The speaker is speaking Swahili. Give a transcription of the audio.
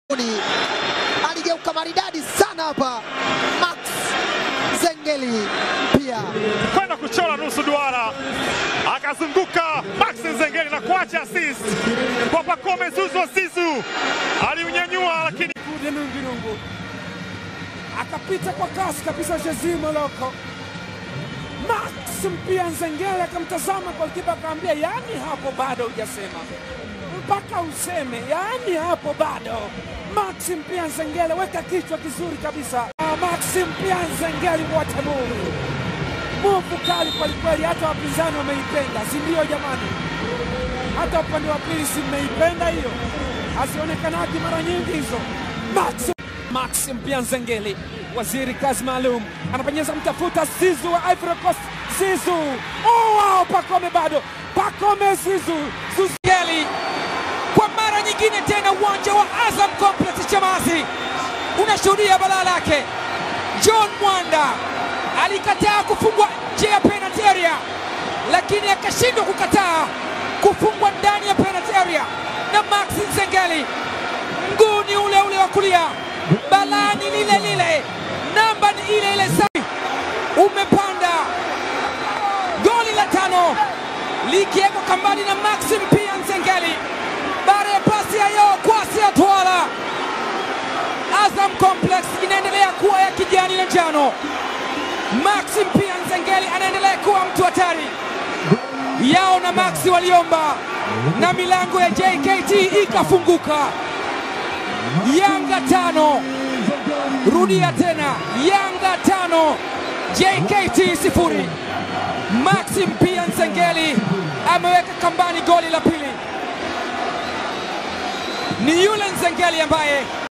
Ni aligeuka maridadi sana hapa Max Zengeli pia kwenda kuchora nusu duara, akazunguka Max Nzengeli na kuacha assist kwa Pacome Zouzoua Zizou, aliunyanyua lakini Kude Nungirungu akapita kwa kasi kabisa Jezi Moloko. Max mpia Nzengeli akamtazama golikipa akamwambia, yani hapo bado hujasema mpaka useme, yani hapo bado. Max mpia Nzengeli, weka kichwa kizuri kabisa. Ah, Max mpia Nzengeli, what a move! Muvu kali kwelikweli, hata wapinzani wameipenda, si ndio jamani? Hata upande wa pili si mmeipenda hiyo, hazionekanaki mara nyingi hizo. Max Max mpia Nzengeli, waziri kazi maalum, anapenyeza mtafuta Zizu wa Ivory Coast. Zizu, oh wow, Pacome bado, Pacome Zizu, Zuzeli kwa mara nyingine tena uwanja wa Azam Complex Chamazi unashuhudia balaa lake. John Mwanda alikataa kufungwa nje ya penalty area, lakini akashindwa kukataa kufungwa ndani ya penalty area na Max Nzengeli. Mguu ni ule ule wa kulia, balaa ni lile lile, namba ni ile ile, safi umepanda. Goli la tano likiwekwa kambani na Max Mpia Nzengeli baada ya pasi ya Yo Kwasi Atwala. Azam Complex inaendelea kuwa ya kijani na njano. Max Mpia Nzengeli anaendelea kuwa mtu hatari. Yao na Max waliomba na milango ya JKT ikafunguka. Yanga tano, rudia tena, Yanga tano, JKT sifuri. Max Mpia Nzengeli ameweka kambani goli la pili. Ni yule Nzengeli ambaye